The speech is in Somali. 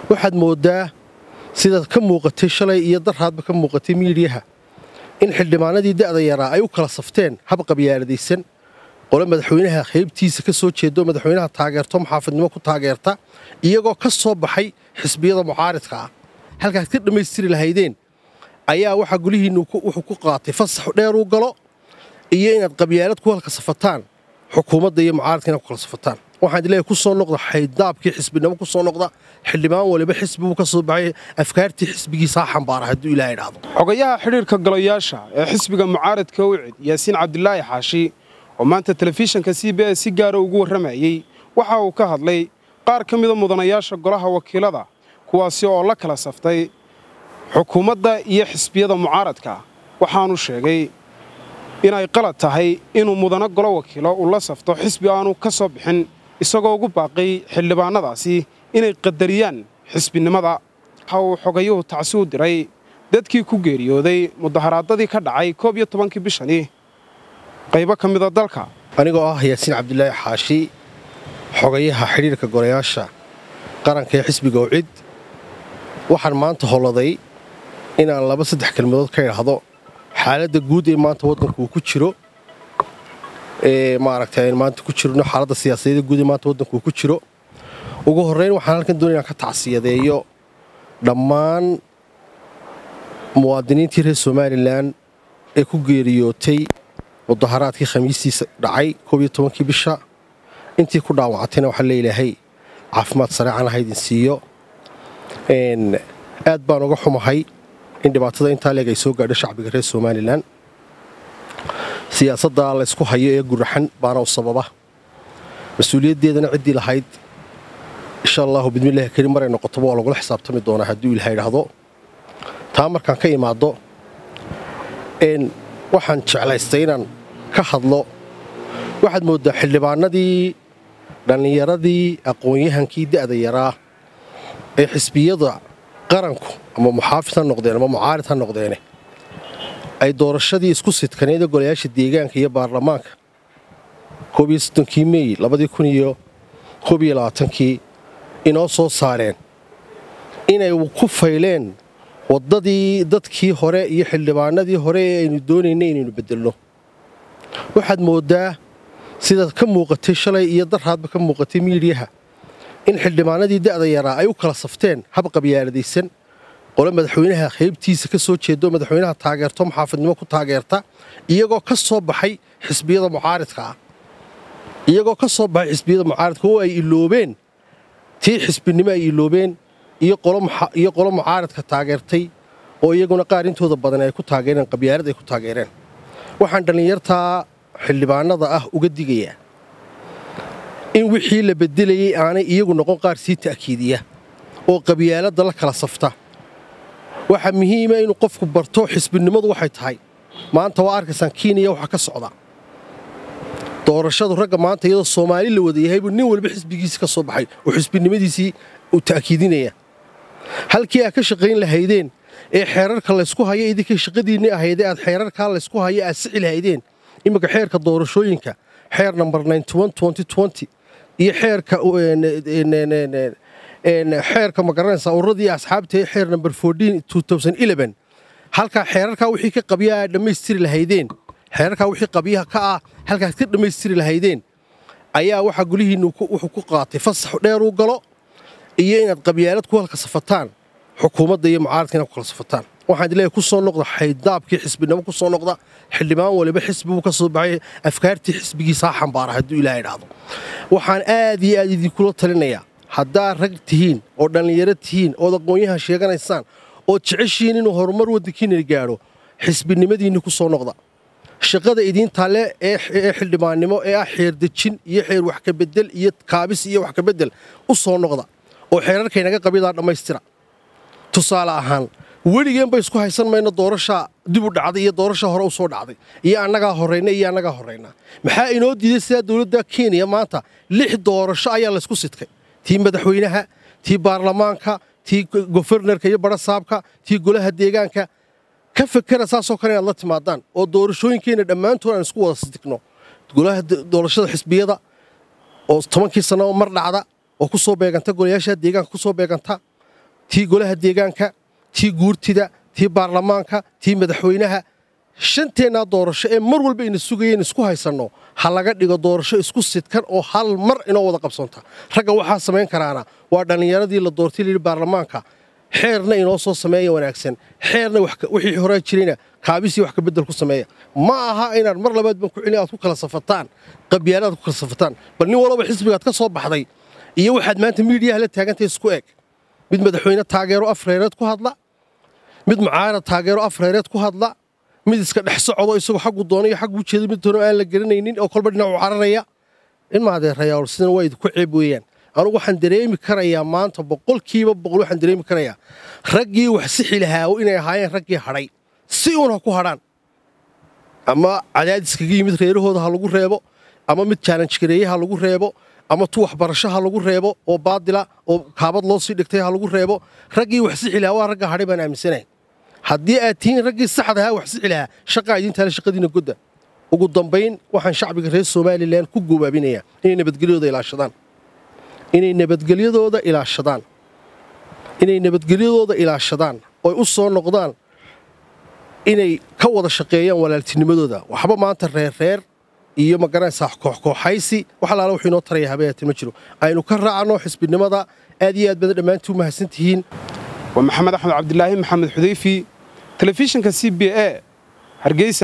waxaad mooddaa sidaad ka muuqatay shalay iyo daraadba ka muuqatay miidhiyaha in xildhibaanadii da'da yaraa ay u kala safteen hab qabyaaladaysan qole madaxweynaha qaybtiisa ka soo jeedo madaxweynaha taageerto muxaafidnimo ku taageerta iyagoo ka soo baxay xisbiyada mucaaridka ah halkaad ka dhammaystiri lahaydeen ayaa waxaa gulihiinnu wuxuu ku qaatay fasax dheer uu galo iyo inaad qabyaalad ku halka safataan xukuumadda iyo mucaaridka inaad ku kala safataan waxaan leeyahay ku soo noqda xayddaabkii xisbinimo ku soo noqda xildhibaan waliba xisbibuu ka soo baxay afkaartii xisbigiisa ha xambaara hadduu ilaah idhaahdo xogayaha xidhiirka golayaasha ee xisbiga mucaaradka wicid yaasiin cabdilaahi xaashi oo maanta telefishinka c b s si gaara ugu warramayey waxa uu ka hadlay qaar ka mida mudanayaasha golaha wakiilada kuwaasi oo la kala saftay xukuumadda iyo xisbiyada mucaaradka waxaanu sheegay inay qalad tahay inuu mudano golo wakiilo uu la safto xisbi aanu ka soo bixin isagoo ugu baaqay xildhibaannadaasi inay qadariyaan xisbinimada waxa uu xogayuhu tacsi u diray dadkii ku geeriyooday mudaharaadadii ka dhacay koob iyo tobankii bishani qaybo ka mida dalka anigoo ah yaasiin cabdilaahi xaashi xogayaha xidhiirka golayaasha qaranka ee xisbiga wcid waxaan maanta holladay inaan laba saddex kelmadood ka idhaahdo xaaladda guud ee maanta waddanku uu ku jiro ee maaragtay aynu maanta ku jirno xaaladda siyaasadeeda guud ee maanta waddanku uu ku jiro ugu horrayn waxaan halkan doonaya inaan ka tacsiyadeeyo dhammaan muwaadiniintii reer somalilan ee ku geeriyootay mudaharaadkii khamiistiisa dhacay koob iyo tobankii bisha intii ku dhaawacatayna waxaa leeilaahay caafimaad sareecan aha idin siiyo aad baan uga xumahay in dhibaatada intaa leeg ay soo gaadho shacbiga reer somalilan siyaasadda laysku hayo ee guraxan baana u sababa mas-uuliyaddeedana ciddii lahayd insha allahu bidmillahi karim maray noqotoba waa lagula xisaabtami doonaa hadduu ilaha idhaahdo taa markaan ka imaaddo waxaan jeclaystay inaan ka hadlo waxaad mooddaa xildhibaanadii dhallinyaradii aqoon-yahankii da'da yaraa ee xisbiyada qaranku ama muxaafid ha noqdeen ama mucaarid ha noqdeene ay doorashadii isku sidkaneeda golayaasha deegaanka iyo baarlamaanka koob iyo soddonkii meey labadii kun iyo koob iyo labaatankii inoo soo saareen inay ku fayleen waddadii dadkii hore iyo xildhibaanadii hore ee aynu doonaynay inaynu beddelno waxaad mooddaa sidaad ka muuqatay shalay iyo daraadba ka muuqatay miidhiyaha in xildhibaanadii da'da yaraa ay u kala safteen hab qabyaaladaysan qole madaxweynaha qaybtiisa ka soo jeedo madaxweynaha taageerto muxaafidnimo ku taageerta iyagoo ka soo baxay xisbiyada mucaaridka ah iyagoo ka soo baxay xisbiyada mucaaridka oo ay iloobeen tii xisbinimo ay iloobeen iyo qolo mucaaridka taageertay oo iyaguna qaar intooda badan ay ku taageereen qabyaalad ay ku taageereen waxaan dhallinyartaa xildhibaanada ah uga digayaa in wixii la beddelayey aanay iyagu noqon qaar sii ta'kiidiya oo qabyaaladda la kala safta waxaa muhiima inuu qofku barto xisbinimadu waxay tahay maanta waa arkaysaan kenya waxa ka socda doorashadu ragga maanta iyadoo soomaali la wada yahaybuu nin walba xisbigiisi ka soo baxay oo xisbinimadiisii uu ta'kiidinaya halkii aad ka shaqayn lahaydeen ee xeerarka laysku haya idinkay shaqadiinni ahaydee aad xeerarkaa laysku haya aad sixi lahaydeen imminka xeerka doorashooyinka xeer namber iyo xeerka xeerka magaranaysa ururadii asxaabta ee xeer namber halkaa xeerarkaa wixii ka qabya aad dhammaystiri lahaydeen xeerarkaa wixii qabyaha ka ah halkaad ka dhammaystiri lahaydeen ayaa waxaa gulihiinnu wuxuu ku qaatay fasax dheer uu galo iyo inaad qabyaalad ku halka safataan xukuumadda iyo mucaaradka inaad ku kala safataan waxaan leeyahay ku soo noqda xayddaabkii xisbinimo ku soo noqda xildhibaan waliba xisbibuu ka soo baxay afkaartii xisbigiisa ha xambaara hadduu ilaah idhaahdo waxaan aad iyo aad idinkula talinayaa haddaad rag tihiin oo dhallinyaro tihiin ood aqoon-yahan sheeganaysaan ood jeceshihiin inuu horumar waddankiina gaadho xisbinimadiinni ku soo noqda shaqada idiintaale ee xildhibaannimo ee ah xeerdejin iyo xeer wax ka bedel iyo kaabis iyo wax ka bedel u soo noqda oo xeerarkaynaga qabyadaa dhammaystira tusaale ahaan weligeenba isku haysan mayno doorashaa dib u dhacday iyo doorasha hore u soo dhacday iyo annagaa horrayna iyo annagaa horraynaa maxaa inoo diiday sidaa dowladda kenya maanta lix doorasho ayaa laysku sidkay tii madaxweynaha tii baarlamaanka tii gofernarka iyo barasaabka tii golaha deegaanka ka fekera saasoo kale inaad la timaadaan oo doorashooyinkeenna dhammaantood aan isku wada sidikno golaha doorashada xisbiyada oo tobankii sanno mar dhacda oo ku soo beeganta golayaasha deegaanka ku soo beeganta tii golaha deegaanka tii guurtida tii baarlamaanka tii madaxweynaha shanteennaa doorasho ee mar walba ina sugayeen isku haysanno ha laga dhigo doorasho isku sidkan oo hal mar inoo wada qabsanta ragga waxaa samayn karaana waa dhallinyaradii la doortay layidhi baarlamaanka xeerna inoo soo sameeya wanaagsan xeerna wixii horaa jirayna kaabisii wax ka beddel ku sameeya ma aha inaad mar labaad ban ku celin aad ku kala safataan qabyaalaad ku kala safataan bal nin walaba xisbigaad ka soo baxday iyo waxaad maanta miidiyaha la taagantahay isku eg mid madaxweyne taageero afreereed ku hadla mid mucaarad taageero afreereed ku hadla mid iska dhex socdo isagoo xaggu doona iyo xaggu ujeeda mid doona aan la garanaynin oo kolba dhinacu cararaya in maadeerayaal sidan waa idinku ceeb weeyaan anugu waxaan dareemi karayaa maanta boqolkiiba boqol waxaan dareemi karayaa raggii wax sixi lahaa inay ahaayeen raggii hadhay si uun ha ku hadhaan ama cadaadiskaga yimid reerahooda ha lagu reebo ama mid jaalanjgareeye ha lagu reebo ama tu waxbarasho ha lagu reebo oo baadila oo kaabad loo sii dhigtay ha lagu reebo raggii wax sixi lahaa waa ragga hadhay baan aaminsanahay haddii aad tihiin raggii saxda ahaa wax sixi lahaa shaqaa idintaale shaqadiina godda ugu dambayn waxaan shacbiga reer somalilan ku goobaabinayaa inay nabadgelyadooda ilaashadaan inay nabadgelyadooda ilaashadaan inay nabadgelyadooda ilaashadaan oy u soo noqdaan inay ka wada shaqeeyaan walaaltinimadooda waxba maanta reerreer iyo magaranaysaa kooxkooxaysi wax alaala wuxuu inoo taraya habeeyatin ma jiro aynu ka raacno xisbinimada aad iyo aad badan dhammaantii u mahadsan tihiin waa maxamed axmed cabdilaahi maxamed xudayfi telefishinka c b a hargeysa